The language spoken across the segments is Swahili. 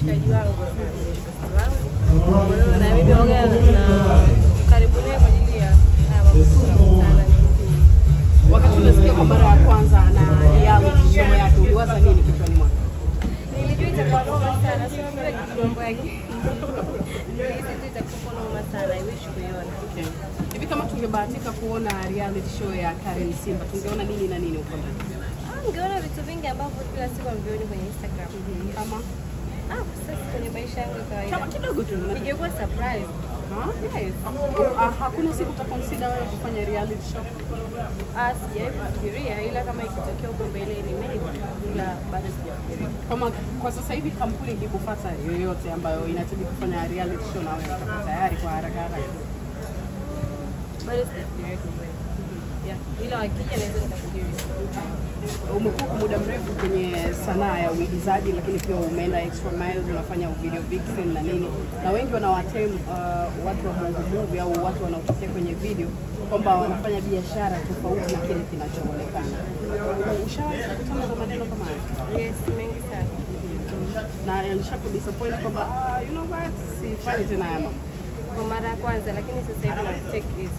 mshikaji wangu sana, ni mshikaji wangu. Kwa hiyo na mimi waga na karibu naye kwa ajili ya haya mambo tunakutana nini. Wakati unasikia kwa mara ya kwanza na reality show yake uliwaza nini kichwani mwako? Nilijua itakuwa noma sana, sio ndio kitu mambo yake. Nilihisi tu itakuwa noma sana, I wish kuiona. Okay. Hivi kama tungebahatika kuona reality show ya Karen Simba tungeona nini na nini huko ndani? Ah, Ningeona vitu vingi ambavyo kila siku amvioni kwenye Instagram. Kama Ah, sasa kwenye maisha yangu ya kama kawaida. kidogo tu. Ingekuwa surprise. Huh? Yes. Ah, hakuna siku utaconsider wewe kufanya reality show? Ah, sijawahi kufikiria ila kama ikitokea huko mbele ni maybe ila bado sijafikiria. Kama kwa sasa hivi kampuni ikikufuata yoyote ambayo inahitaji kufanya reality show na wewe utakuwa tayari kwa haraka haraka. Bado sijafikiria kwa kweli. Yeah, ila wakija naweza nikafikiria. Umekuwa kwa muda mrefu kwenye sanaa ya uigizaji, lakini pia umeenda extra miles, unafanya video vixen na nini, na wengi wanawatem uh, watu wa bongo movie au watu wanaotokea kwenye video kwamba wanafanya biashara tofauti na kile kinachoonekana. Ushawahi kukutana na maneno kama hayo? Yes, mengi sana. na alishakudisappoint kwamba ah, you know what, sifanyi tena haya mambo. Kwa mara ya kwanza lakini sasa hivi na take it.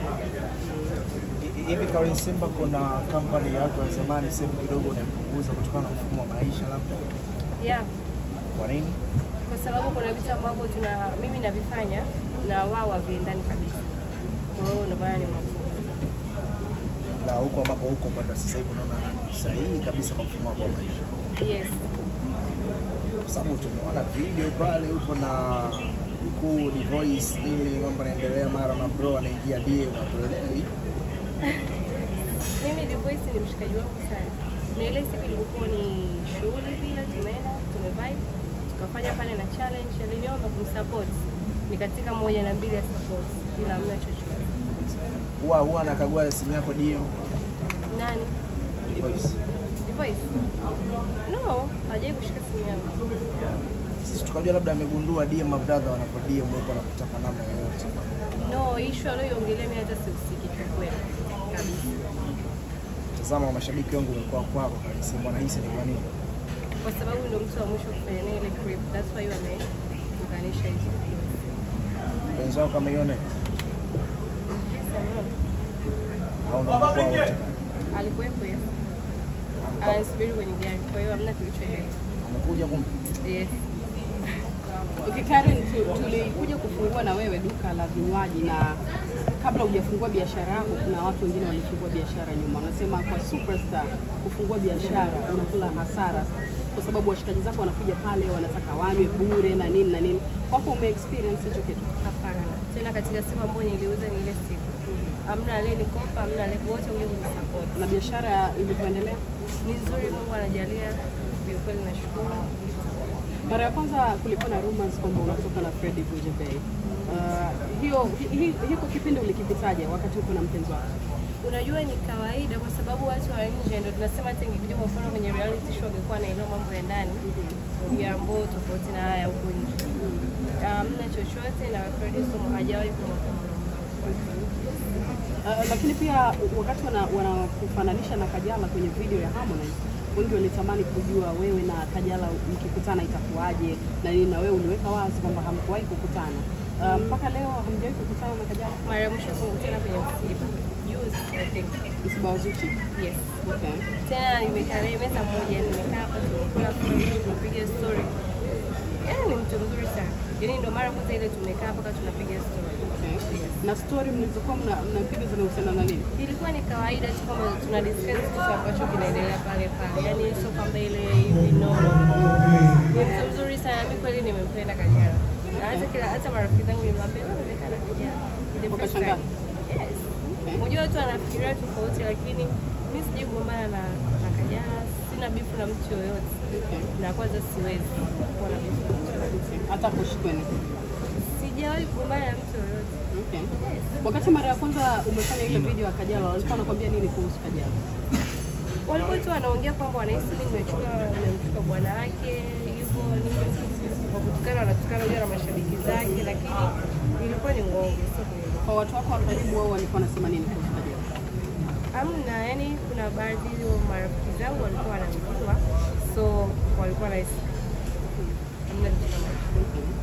Hivi Karen Simba, kuna kampani ya watu wa zamani sehemu kidogo unaipunguza kutokana na mfumo wa maisha labda? Yeah. Kwa nini? Kwa sababu kuna vitu ambavyo tuna mimi navifanya na wao haviendani kabisa. Kwa hiyo ndio maana ni magumu. Na huko ambapo huko mpaka sasa hivi unaona ni sahihi kabisa kwa mfumo wako wa maisha, Yes. kwa sababu tumeona video pale huko na mkuu ni voice nini, mambo yanaendelea, mara na bro anaingia die unatuelewi Mimi The Voice ni mshikaji wangu sana. Na ile siku ilikuwa ni shughuli vile tumeenda, tumevibe, tukafanya pale na challenge, aliniomba kumsupport. Nikatika moja na mbili ya support bila hamna chochote. huwa huwa anakagua simu yako DM Nani? voice. The Voice? No, hajai kushika simu yangu. Sisi tukajua labda amegundua DM mabradha wanapo DM huko na kutaka namna yoyote. No, issue aliyoiongelea mimi hata sihusiki kwa kweli. Kabisa. Tazama mashabiki wangu wamekuwa kwako Karen Simba, wanahisi ni kwa nini? Kwa sababu ndio mtu wa mwisho kufanya naye ile clip. That's why wameunganisha hizo. Mpenzi wako ameiona Yes, I know. au ndio mlikuwa wote? alikuwepo hiyo anasubiri kwenye gari, kwa hiyo hamna kilichoendelea. Amekuja kumbe Yes. Okay, Karen, tu- tulikuja kufungua na wewe duka la vinywaji na kabla hujafungua biashara yako, kuna watu wengine walifungua biashara nyuma. Wanasema kwa superstar kufungua biashara unakula hasara, kwa sababu washikaji zako wanakuja pale wanataka wanywe bure na nini na nini. Kwako ume experience hicho kitu? Hapana. Tena katika siku ambayo niliuza ni ile siku. Hamna aliyenikopa, hamna aliye wote ule kunisupport. Na biashara ilivyoendelea, Ni nzuri, Mungu anajalia. Kiukweli nashukuru. mara ya kwanza kulikuwa na rumors kwamba unatoka na Freddie Bujebei. Uh, hiyo hi- hi- hiko kipindi ulikipitaje wakati uko na mpenzi wako? Unajua ni kawaida kwa sababu watu wa nje ndio tunasema hata ingekuja kwa mfano kwenye reality show angekuwa anaelewa mambo ya ndani ya ambao tofauti na haya huko nje. Hamna chochote na Freddie Somo hajawahi kumwapa Uh, lakini pia wakati wana- wanakufananisha na Kajala kwenye video ya Harmonize, wengi walitamani kujua wewe na Kajala mkikutana itakuwaje na nini, na wewe uliweka wazi kwamba hamkuwahi kukutana. Uh, mpaka leo hamjawahi kukutana na Kajala mara ya mwisho kukutana kwenye msiba juzi, I think. msiba wa Zuchu. Yes. Okay. Tena nimekaa naye meza moja, nimekaa hapa tumekula pamoja, tumepiga story. Yaani ni mtu mzuri sana. Yaani ndio mara kwanza ile tumekaa mpaka tunapiga story. Okay. Na story mlizokuwa mna- mnapiga zinahusiana na nini? Ilikuwa ni kawaida tu kama tuna discuss kitu ambacho kinaendelea pale pale. Yaani sio kwamba ile hivi no. no. Ni mtu mzuri sana. Mimi kweli nimempenda Kajala. Na hata kila hata marafiki zangu nilimwambia wewe umekaa na Kajala. The first Wakashangaa? time. Yes. Okay. Unajua watu wanafikiria tofauti, lakini mimi sijai kugombana na, na Kajala, sina bifu na mtu yoyote, Okay. na kwanza siwezi kuwa na bifu na mtu yoyote. Hata kushikweni. Sijawahi kugombana na mtu yoyote. Okay. Wakati mara ya kwanza umefanya ile video ya Kajala, walikuwa wanakwambia nini kuhusu Kajala? Walikuwa tu wanaongea kwamba wanahisi mimi nimechukua nimemchukua bwana wake hivyo nini, kwa kutukana wanatukana huyo na mashabiki zake, lakini ilikuwa ni uongo, sio kweli. Kwa watu wako wa karibu, wao walikuwa wanasema nini kuhusu Kajala? Amna, yani kuna baadhi ya marafiki zangu walikuwa wananijua, so walikuwa nahisi hamna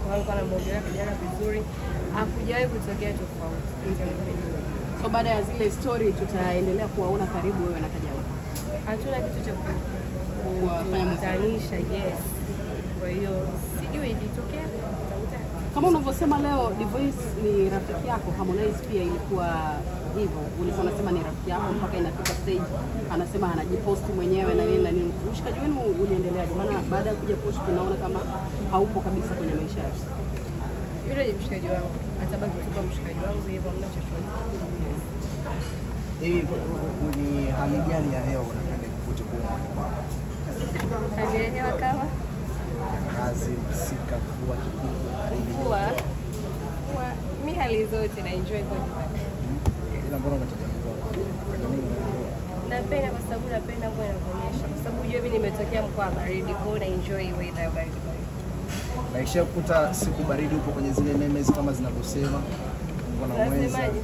alikuwa anamwongelea kijana vizuri, hakujawahi kutokea tofauti. So baada ya zile story tutaendelea kuwaona karibu wewe na Kajala. Hatuna kitu cha ku- Kuwafanya kukutanisha, yes. Kwa hiyo sijui ilitokea tutakutana. Kama unavyosema leo Divoice ni rafiki yako, Harmonize pia ilikuwa hivyo. Ulikuwa unasema ni rafiki yako mpaka inafika stage anasema anajipost mwenyewe na nini na nini. Ushikaji wenu uliendeleaje? Maana baada ya kuja post tunaona kama haupo kabisa kwenye maisha yako. Yule ni mshikaji wangu, atabaki tu kwa mshikaji wangu hivyo, hamna chochote. Hii ni hali gani ya hewa unapenda kuvute kwa kwako? Hali ya hewa kama Kazi, masika, mvua, kipigo, baridi. mvua, mvua, mi hali zote na enjoy kwa nyumbani. Ila mbona unataka mvua? Unafanya nini na mvua? Napenda kwa sababu napenda mvua inavyonyesha, kwa sababu jua mimi nimetokea mkoa wa baridi, kwa hiyo na enjoy weather ya baridi baridi. Na ishakuta siku baridi upo kwenye zile memes kama zinavyosema mbona mwenza Zinasemaje?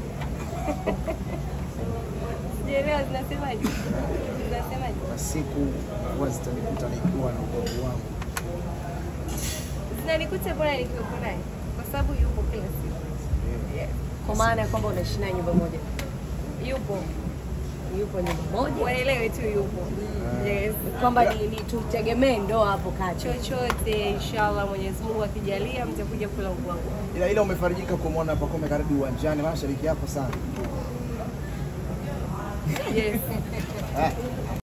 Sijaelewa zinasemaje? Zinasemaje? na siku huwa zitanikuta nikiwa na ubavu wangu. Zinanikuta bora nikiwepo naye, kwa sababu yupo kila siku. Eh, Kwa maana ya kwamba unaishi naye nyumba moja, Yupo, yupo nyumba moja, waelewe tu yupo. Yes. kwamba ni, ni tutegemee ndoa hapo kati. chochote inshallah Mwenyezi Mungu akijalia mtakuja kula ubwabwa. Ila ila umefarijika kumwona Pacome karibu uwanjani, maana shabiki yako sana. Yes. Ah,